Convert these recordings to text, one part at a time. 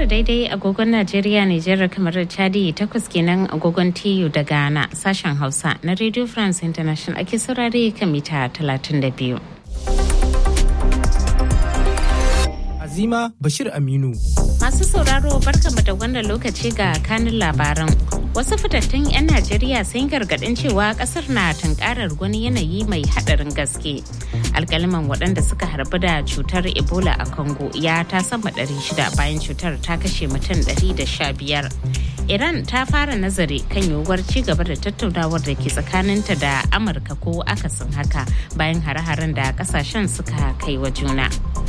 tara daidai agogon Najeriya Nijar kamar da Chadi takwas kenan agogon TU da Ghana sashen Hausa na Radio France International ake saurare kan mita 32. Azima Bashir Aminu. Masu sauraro barkamu da wannan lokaci ga kanin labaran. Wasu fitattun 'yan Najeriya sun gargaɗin cewa ƙasar na tunkarar wani yanayi mai haɗarin gaske. Alƙaliman waɗanda suka harbu da cutar Ebola a Congo ya ta sama 600 bayan cutar ta kashe mutum 115. Iran ta fara nazari kan yiwuwar ci gaba da tattaunawar da ke tsakaninta da Amurka ko akasin haka bayan hare-haren da ƙasashen suka kai wa juna.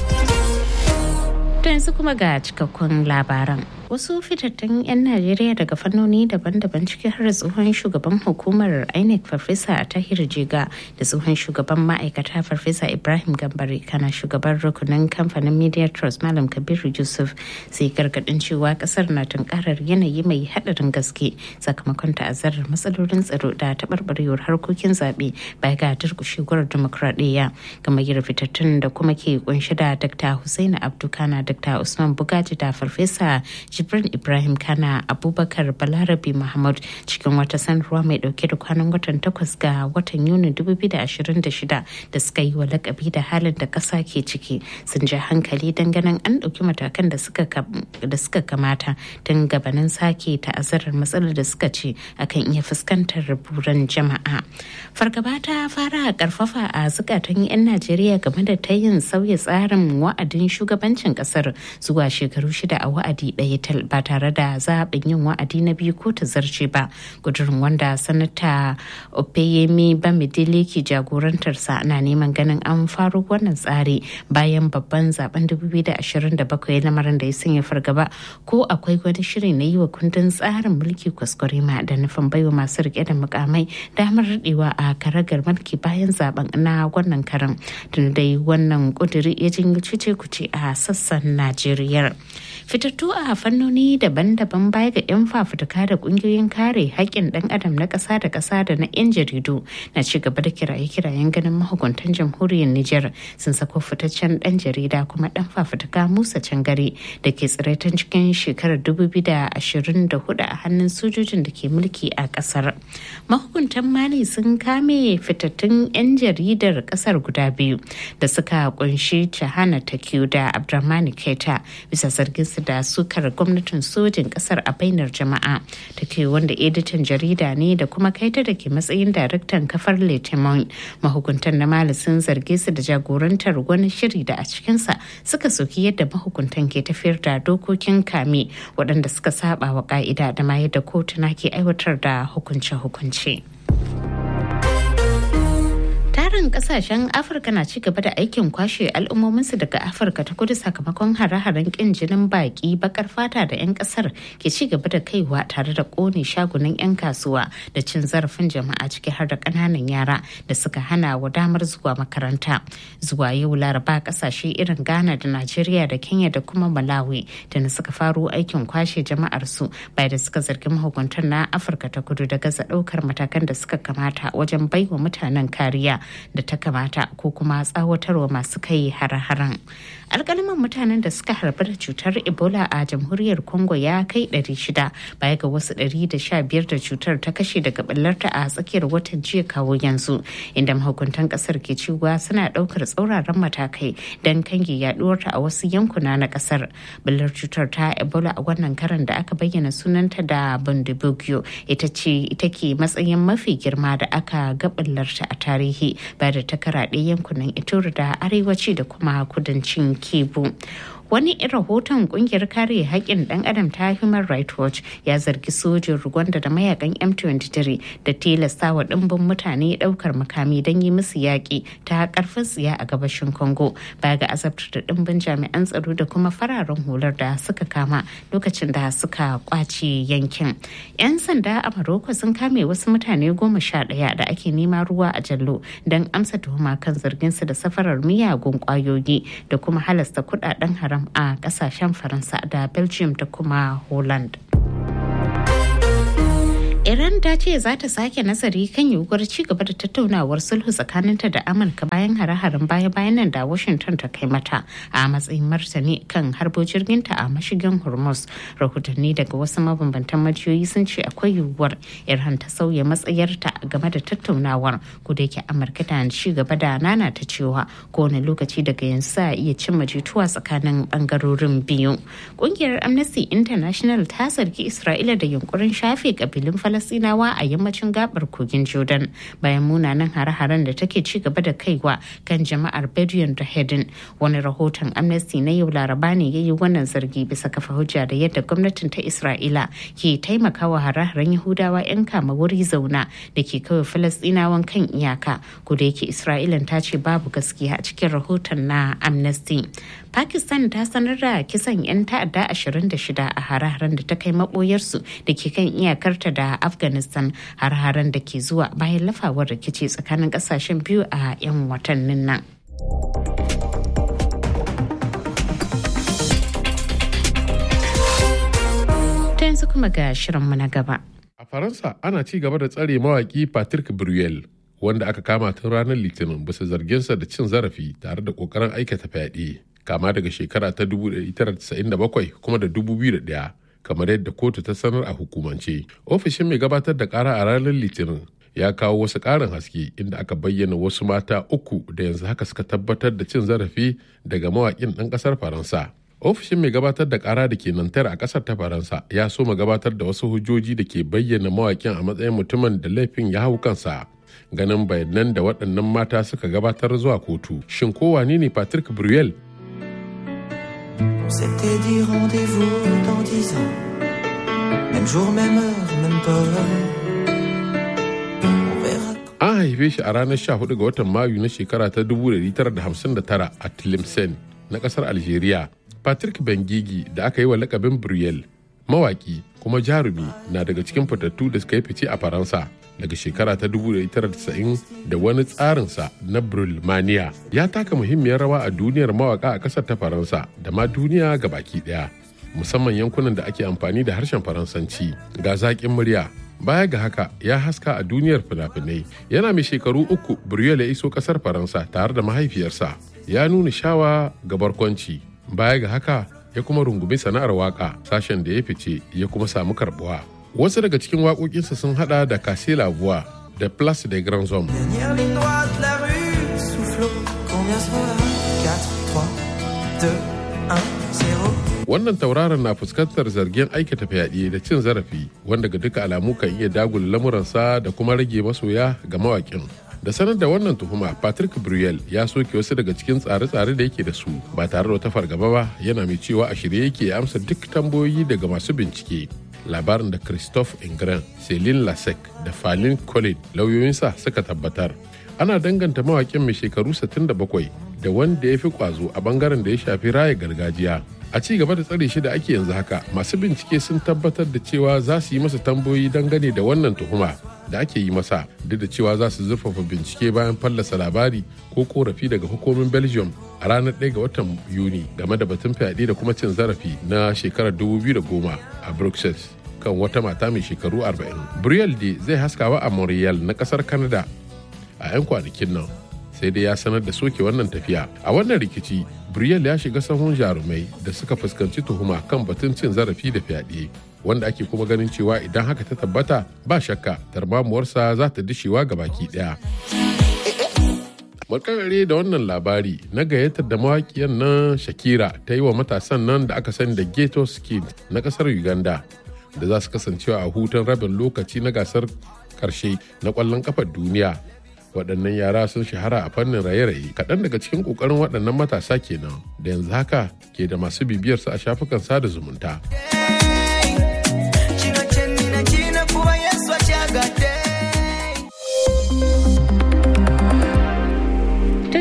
To yanzu kuma ga cikakkun labaran. Wasu fitattun 'yan Najeriya daga fannoni daban-daban ciki har tsohon shugaban hukumar INEC Farfesa Tahir Jiga da tsohon shugaban ma'aikata Farfesa Ibrahim Gambari kana shugaban rukunin kamfanin Media Trust Malam Kabiru Yusuf sai gargadin cewa kasar na tunkarar yanayi mai haɗarin gaske sakamakon ta'azzarar matsalolin tsaro da taɓarɓarewar harkokin zaɓe baya ga durƙushewar dimokuraɗiyya gamayyar fitattun da kuma ke kunshi da Dr. Hussaini Abdukana Dr. Usman Bugaji da Farfesa Jibrin Ibrahim Kana Abubakar Balarabi Muhammad cikin wata sanarwa mai dauke da kwanan watan takwas ga watan Yuni 2026 da suka yi wa lakabi da halin da ƙasa ke ciki sun ji hankali ganin an ɗauki matakan da suka kamata tun gabanin sake ta'azzarar matsalar da suka ce akan iya fuskantar buran jama'a. Fargaba ta fara karfafa a zukatan 'yan Najeriya game da ta yin sauya tsarin wa'adin shugabancin ƙasar zuwa shekaru shida a wa'adi ɗaya tal ba tare da zaɓin yin wa'adi na biyu ko ta zarce ba gudurin wanda sanata opeyemi bamidele ke jagorantarsa na neman ganin an faro wannan tsari bayan babban zaben 2027 lamarin da ya sanya fargaba ko akwai wani shiri na yi wa kundin tsarin mulki kwaskwarema da nufin baiwa masu rike da mukamai damar daɗewa a karagar mulki bayan zaben na wannan karan tun dai wannan kuduri ya janyo cece kuce a sassan najeriya fitattu a fannoni daban-daban baya ga 'yan fafutuka da kungiyoyin kare haƙƙin ɗan adam na ƙasa da ƙasa da na 'yan jaridu na ci gaba da kiraye-kirayen ganin mahukuntan jamhuriyar Nijar sun sako fitaccen ɗan jarida kuma ɗan fafutuka Musa Cangare da ke tsiraitan cikin shekarar 2024 a hannun sojojin da ke mulki a ƙasar. Mahukuntan Mali sun kame fitattun 'yan jaridar ƙasar guda biyu da suka kunshi Chahana Takiyu da Abdurrahmani Keta bisa zargin su da sukar gwamnatin sojin kasar a bainar jama'a ta ke wanda editan jarida ne da kuma kaita da ke matsayin daraktan kafar letimon mahukuntan na mali sun zarge su da jagorantar wani shiri da a cikinsa suka soki yadda mahukuntan ke tafiyar da dokokin kame waɗanda suka saba wa ka'ida da ma yadda kotuna ke aiwatar da hukunce-hukunce. tarin kasashen afirka na ci gaba da aikin kwashe al'ummominsu daga afirka ta kudu sakamakon hare-haren kin jinin baki bakar fata da 'yan kasar ke ci gaba da kaiwa tare da kone shagunan 'yan kasuwa da cin zarafin jama'a ciki har da kananan yara da suka hana wa damar zuwa makaranta zuwa yau laraba kasashe irin ghana da najeriya da kenya da kuma malawi da na suka faro aikin kwashe jama'ar su bai da suka zargi mahukuntan na afirka ta kudu da gaza daukar matakan da suka kamata wajen baiwa mutanen kariya da ta kamata ko kuma tsawatarwa masu kai hare-haren alkaliman mutanen da suka harbi da cutar ebola a jamhuriyar congo ya kai 600 baya ga wasu 115 da cutar ta kashe daga ɓallarta a tsakiyar watan jiya kawo yanzu inda mahukuntan kasar ke cewa suna ɗaukar tsauraran matakai don kange yaduwarta a wasu yankuna na kasar ɓallar cutar ta ebola a wannan karan da aka bayyana sunanta da bundibugyo ita ce ita ke matsayin mafi girma da aka ga ɓallarta a tarihi ba da ta karaɗe yankunan ituri da arewaci da kuma kudancin kebu wani rahoton kungiyar kare haƙƙin ɗan adam ta human rights watch ya zargi sojin rwanda da mayakan m23 da tilasta wa ɗimbin mutane ɗaukar makami don yi musu yaƙi ta ƙarfin tsiya a gabashin congo baya ga azabtar da ɗimbin jami'an tsaro da kuma fararen hular da suka kama lokacin da suka kwace yankin 'yan sanda a maroko sun kame wasu mutane goma sha ɗaya da ake nema ruwa a jallo don amsa tuhuma kan zarginsu da safarar miyagun ƙwayoyi da kuma halasta kuɗaɗen haram a kasashen faransa da belgium da kuma holland Iran da ta ce za ta sake nazari kan yiwuwar ci gaba da tattaunawar sulhu tsakaninta da amurka bayan hare-haren baya-bayan nan da washington ta kai mata a matsayin martani kan harbo jirginta a mashigin hormuz rahotanni daga wasu mabambantan majiyoyi sun ce akwai yiwuwar iran ta sauya matsayarta game da tattaunawar ko da yake amurka da ci gaba da nana ta cewa kowane lokaci daga yanzu za a iya cimma jituwa tsakanin bangarorin biyu kungiyar amnesty international ta zargi isra'ila da yunkurin shafe kabilun falasinawa a yammacin gabar kogin jordan bayan munanan hare-haren da take ci gaba da kaiwa kan jama'ar bedouin da hedin wani rahoton amnesty na yau laraba ne ya yi wannan zargi bisa kafa hujja da yadda gwamnatin ta isra'ila ke taimakawa hare-haren yahudawa 'yan kama wuri zauna da ke kawai falasinawan kan iyaka ko da yake isra'ilan ta ce babu gaskiya a cikin rahoton na amnesty pakistan ta sanar da kisan 'yan ta'adda 26 a hare-haren da ta kai maboyarsu da ke kan iyakarta da afghanistan har-haren da ke zuwa bayan lafawar rikici tsakanin kasashen biyu a 'yan watannin nan. Ta yanzu kuma ga shirinmu na gaba. A Faransa ana ci gaba da tsare mawaki Patrick Bruel wanda aka kama tun ranar Litinin bisa zarginsa da cin zarafi tare da kokarin aikata fyaɗe kama daga shekara ta 1997 kuma da 2001 kamar yadda kotu ta sanar a hukumance. Ofishin mai gabatar da kara a ranar Litinin ya kawo wasu ƙarin haske inda aka bayyana wasu mata uku da yanzu haka suka tabbatar da cin zarafi daga mawaƙin ɗan ƙasar Faransa. ofishin mai gabatar da kara da ke nantar a kasar ta faransa ya so ma gabatar da wasu hujjoji da ke bayyana mawakin a matsayin mutumin da laifin ya hau kansa ganin bayanan da waɗannan mata suka gabatar zuwa kotu shin ko wane ne patrick bruel C'était dit rendez-vous dans dix ans, même jour, même heure, même peur. On verra an haife shi a ranar 14 ga watan mayu na shekara ta 1959 a tlemcen na kasar algeria Patrick Bengigi da aka yi wa lakabin Briel, mawaki kuma jarumi na daga cikin fitattu da suka yi fice a Faransa daga shekara ta 1990 da wani tsarinsa na Brulmania ya taka muhimmiyar rawa a duniyar mawaka a ƙasar ta Faransa da ma duniya ga baki ɗaya. Musamman yankunan da ake amfani da harshen Faransanci ga zaƙin murya baya ga haka ya haska a duniyar fina-finai yana mai shekaru uku Briel ya iso ƙasar Faransa tare da mahaifiyarsa ya nuna shawa ga barkwanci baya ga haka ya kuma rungumi sana'ar waka sashen da ya fice ya kuma samu karbuwa wasu daga cikin waƙoƙinsa sun hada da kase labuwa da place des grands hommes Dernière ligne droite, la rue soufflot. Combien sont là 4, 3, 2, 1, 0. wannan tauraron na fuskantar zargin aikata fyaɗe da cin zarafi wanda ga duka alamu kan iya dagula lamuransa da kuma rage masoya ga mawaƙin da sanar da wannan tuhuma patrick bruel ya soke wasu daga cikin tsare-tsare da yake da su ba tare da wata fargaba ba yana mai cewa a shirye yake ya amsa duk tambayoyi daga masu bincike labarin da christophe ingren celine lasek da falin colin lauyoyinsa suka tabbatar ana danganta mawakin mai shekaru 67 da wanda ya fi kwazo a bangaren da ya shafi raya gargajiya a ci gaba da tsare shi da ake yanzu haka masu bincike sun tabbatar da cewa za su yi masa tambayoyi dangane da wannan tuhuma da ake yi masa duk da cewa za su zurfafa bincike bayan fallasa labari ko korafi daga hukumin belgium a ranar 1 ga watan yuni game da batun fyaɗe da kuma cin zarafi na shekarar 2010 a bruxelles kan wata mata mai shekaru 40 briel de zai haskawa a montreal na kasar canada a 'yan kwanakin nan sai dai ya sanar da soke wannan tafiya a wannan rikici briel ya shiga sahun jarumai da suka fuskanci tuhuma kan batun cin zarafi da fyaɗe wanda ake kuma ganin cewa idan haka ta tabbata ba shakka tarmamuwarsa za ta dishewa ga baki ɗaya makarare da wannan labari na gayyatar da mawaƙiyar nan shakira ta yi wa matasan nan da aka sani da ghetto skin na ƙasar uganda da za su kasancewa a hutun rabin lokaci na gasar karshe na ƙwallon kafar duniya waɗannan yara sun shahara a fannin raye-raye kaɗan daga cikin ƙoƙarin waɗannan matasa kenan da yanzu haka ke da masu bibiyarsu a shafukan sada zumunta. Kino kyenina kirina kuba Yesu akyagadde. To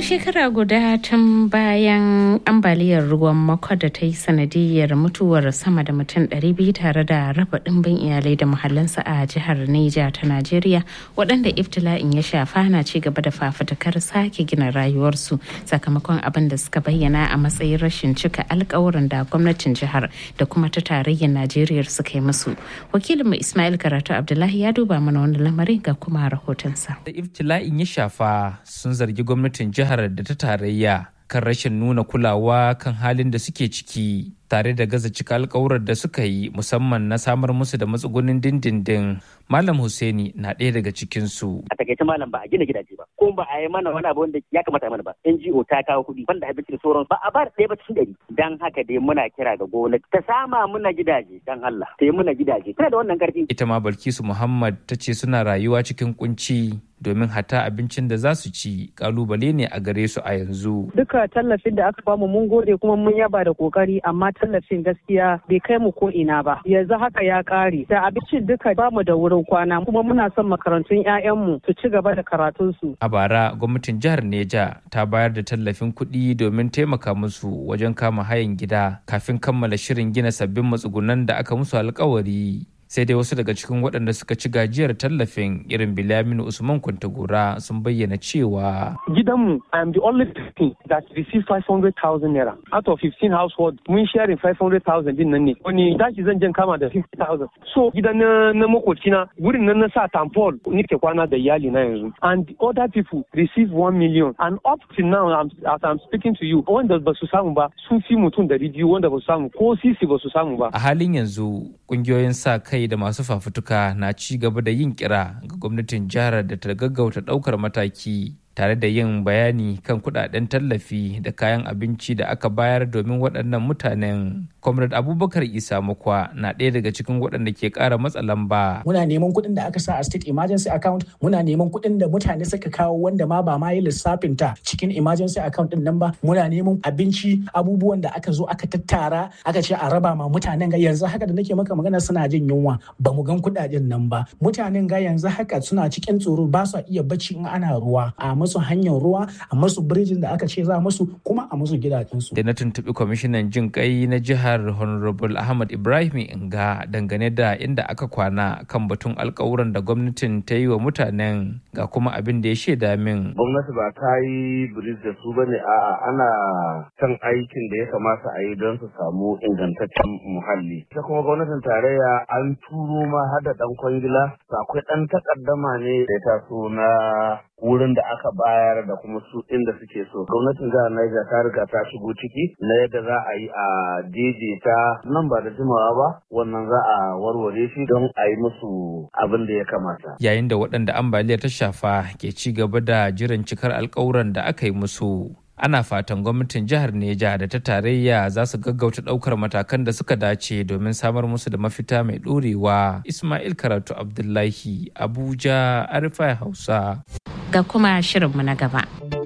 shekara guda tun bayan ambaliyar ruwan mako da ta yi sanadiyar mutuwar sama da mutum 200 tare da raba ɗimbin iyalai da muhallinsa a jihar Neja ta Najeriya waɗanda iftila'in ya shafa na ci gaba da fafutukar sake gina rayuwarsu sakamakon abin da suka bayyana a matsayin rashin cika alkawuran da gwamnatin jihar da kuma ta tarayyar Najeriya suka yi musu. Wakilinmu Ismail Karatu Abdullahi ya duba mana wani lamarin ga kuma rahotonsa. Da iftila'in ya shafa sun zargi gwamnatin jihar da ta tarayya kan rashin nuna kulawa kan halin da suke ciki tare da gaza cika alkawurar da suka yi musamman na samar musu da matsugunin dindindin malam Hussaini na ɗaya daga cikinsu. a takaice malam ba a gina gidaje ba ko ba a yi mana wani abu wanda ya kamata a mana ba NGO ta kawo kuɗi banda abinci da sauran ba a ba da ɗaya ba cikin ɗari dan haka dai muna kira ga gwamnati ta sama muna gidaje dan Allah ta yi muna gidaje tana da wannan karfi Ita ma Balkisu Muhammad ta ce suna rayuwa cikin kunci domin hata abincin da za su ci kalubale ne a gare su a yanzu. duka tallafin da aka bamu mun gode kuma mun yaba da kokari amma tallafin gaskiya bai kai mu ko ina ba yanzu haka ya kare da abincin duka bamu da wurin kwana kuma muna son makarantun 'ya'yanmu su ci gaba da karatunsu A bara gwamnatin jihar Neja ta bayar da tallafin kuɗi domin taimaka musu wajen kama hayan gida kafin kammala shirin gina sabbin matsugunan da aka musu alkawari. Sai dai wasu daga cikin waɗanda suka ci gajiyar tallafin irin Bilaminu Usman Kwantagora sun bayyana cewa gidanmu I am the only person that received 500,000 naira out of 15 households mun sharing 500,000 din nan ne wani dashi zan jan kama da 50,000 so gidan na, na makocina wurin nan na sa tampol nike kwana da iyali na yanzu and the other people receive 1 million and up till now I'm, as I'm speaking to you wanda ba su samu ba sun fi mutum dari biyu wanda ba su samu ko sisi ba su samu ba a halin yanzu ƙungiyoyin sa kai da masu fafutuka na ci gaba da yin kira ga gwamnatin jihar da ta gaggauta ɗaukar mataki tare da yin bayani kan kudaden tallafi da kayan abinci da aka bayar domin waɗannan mutanen. Comrade Abubakar Isa Mukwa na ɗaya daga cikin waɗanda ke ƙara matsa lamba. muna neman kuɗin da aka sa a state emergency account muna neman kuɗin da mutane suka kawo wanda ma ba ma yi lissafin ta cikin emergency account din nan ba muna neman abinci abubuwan da aka zo aka tattara aka ce a raba ma mutanen ga yanzu haka da nake maka magana suna jin yunwa ba mu gan kuɗaɗen nan ba mutanen ga yanzu haka suna cikin tsoro ba su iya bacci in ana ruwa a musu hanyar ruwa a musu birjin da aka ce za musu kuma a musu gidajensu Da na tuntuɓi kwamishinan jin kai na jihar Honorable Ahmad Ibrahim Inga dangane da inda aka kwana kan batun alkawuran da gwamnatin ta yi wa mutanen ga kuma abin da ya shaida min. gwamnati ba ta yi biris da su bane a'a ana kan aikin da ya kamata a yi don su samu ingantaccen muhalli ita kuma gwamnatin tarayya an turo ma har da dan kwangila to akwai dan takaddama ne da ya taso na wurin da aka bayar da kuma su inda suke so gwamnatin jihar Niger ta riga ta shigo ciki na yadda za a yi a daidaita nan ba da jimawa ba wannan za a warware shi don a yi musu abin da ya kamata Yayin da waɗanda ambaliyar ta shafa ke ci gaba da jiran cikar alkawuran da aka yi musu. Ana fatan gwamnatin jihar Neja da ta tarayya za su gaggauta ɗaukar matakan da suka dace domin samar musu da mafita mai ɗorewa. Ismail Karatu Abdullahi, Abuja, Arifai Hausa. Ga kuma shirinmu na gaba.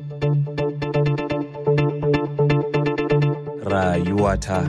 rayuwata.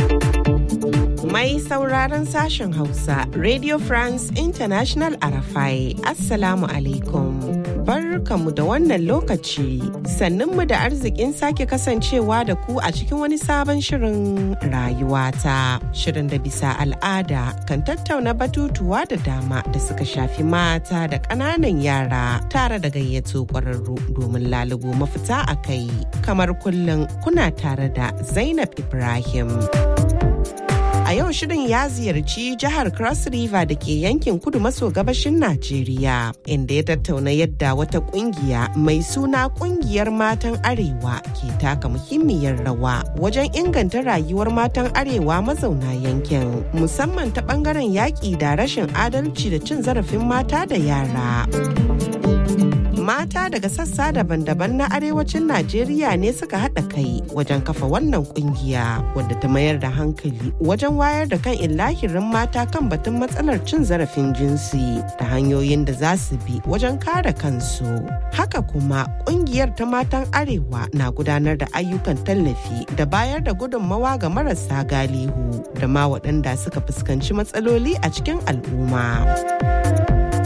Mai sauraron sashen Hausa, Radio France International Arafai, Assalamu alaikum. Barkamu da wannan lokaci, sannunmu da arzikin sake kasancewa da ku a cikin wani sabon shirin rayuwata. Shirin da bisa al'ada kan tattauna batutuwa da dama da suka shafi mata da ƙananan yara tare da gayyato ƙwararru domin lalubo mafita a kai. Kamar kullum kuna tare da Zainab Ibrahim. A yau shirin ya ziyarci jihar Cross River da ke yankin kudu maso gabashin Najeriya, inda ya tattauna yadda wata kungiya mai suna kungiyar matan Arewa ke taka muhimmiyar rawa wajen inganta rayuwar matan Arewa mazauna yankin, musamman ta bangaren yaƙi da rashin adalci da cin zarafin mata da yara. mata daga sassa daban-daban na arewacin Najeriya ne suka haɗa kai wajen kafa wannan kungiya wadda ta mayar da hankali wajen wayar da kan illahirin mata kan batun matsalar cin zarafin jinsi da hanyoyin da za su bi wajen kare kansu. Haka kuma kungiyar ta matan arewa na gudanar da ayyukan tallafi da bayar da gudunmawa ga marasa galihu da ma waɗanda suka fuskanci matsaloli a cikin al'umma.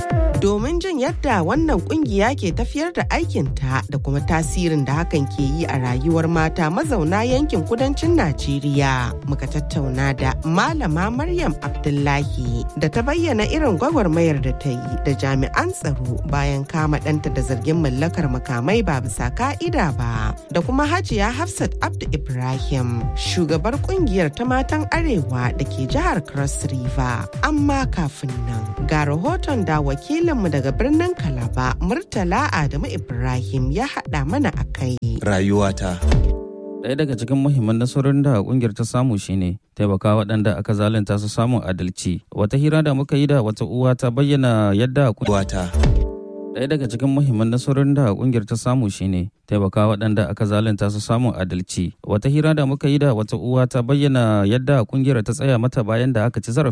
domin jin yadda wannan kungiya ke tafiyar da aikinta da kuma tasirin da hakan ke yi a rayuwar mata mazauna yankin kudancin Najeriya. Muka tattauna da Malama Maryam Abdullahi da ta bayyana irin gwagwarmayar da ta yi da jami'an tsaro bayan kama ɗanta da zargin mallakar makamai ba bisa ka'ida ba. Da kuma Hajiya Hafsat Abdu Ibrahim, shugabar kungiyar ta matan Arewa da ke jihar Cross River. Amma kafin nan, ga rahoton da wakilinmu daga birnin Kalaba, Murtala Adamu Ibrahim ya haɗa mana a kai. Rayuwata. Ɗaya daga cikin muhimman nasarorin da kungiyar ta samu shine taimaka waɗanda aka zalunta su samun adalci. Wata hira da muka yi da wata uwa ta bayyana yadda wata. Ɗaya daga cikin muhimman nasarorin da kungiyar ta samu shine taimaka waɗanda aka zalunta su samun adalci. Wata hira da muka yi da wata uwa ta bayyana yadda kungiyar ta tsaya mata bayan da aka ci zarafi